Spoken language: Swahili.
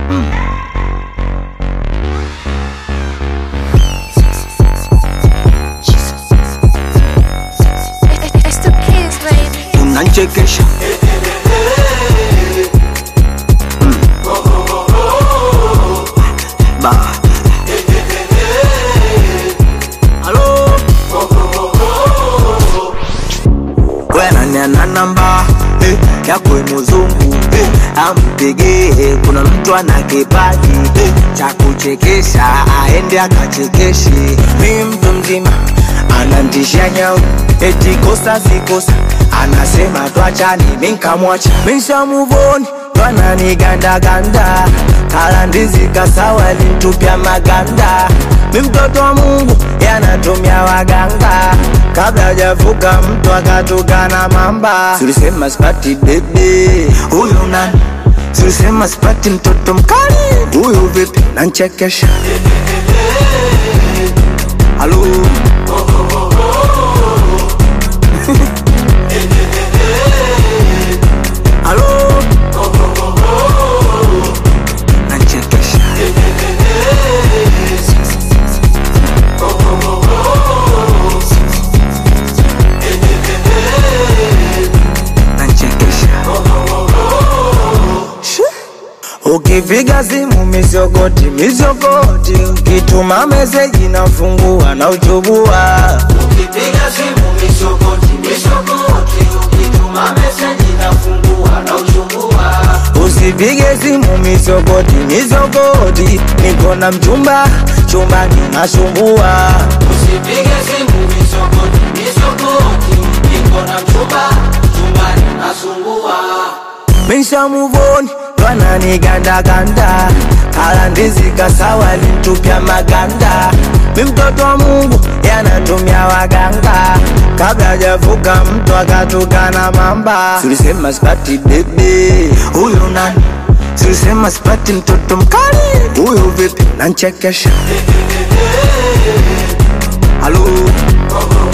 It's the kids, baby. unanchekesha Mm. Ba. Halo. We nani ana namba eh, yako mzungu eh, ampigie kuna mtu ana kipaji eh, cha kuchekesha aende akachekeshe mi mtu mzima anantisha nyau eti kosa sikosa anasema twachani minkamwacha mishamuvoni twananigandaganda kala ndizi kasawa lintupya maganda mi mtoto wa mungu yanatumia waganga kabla hajavuka mtu akatukana mamba tulisema sipati bebe huyu nani tulisema sipati mtoto mkali huyu vipi nanchekesha halo halo nanchekesha nanchekesha Ukipiga simu misogoti misogoti, ukituma meseji nafungua na uchubua. Ukipiga simu misogoti misogoti, ukituma meseji nafungua na uchubua. Usipige simu misogoti misogoti, niko na mchumba chumbani nasumbua. Usipige simu misogoti misogoti, niko na mchumba chumbani nasumbua misha muvoni twananigandaganda kala ndizi kasawa lintupya maganda mi mtoto wa mungu yanatumia waganga kabla hajavuka mtu akatukana mamba tulisema sipati bebe huyu nani tulisema sipati mtoto mkali huyu vipi nanchekesha halo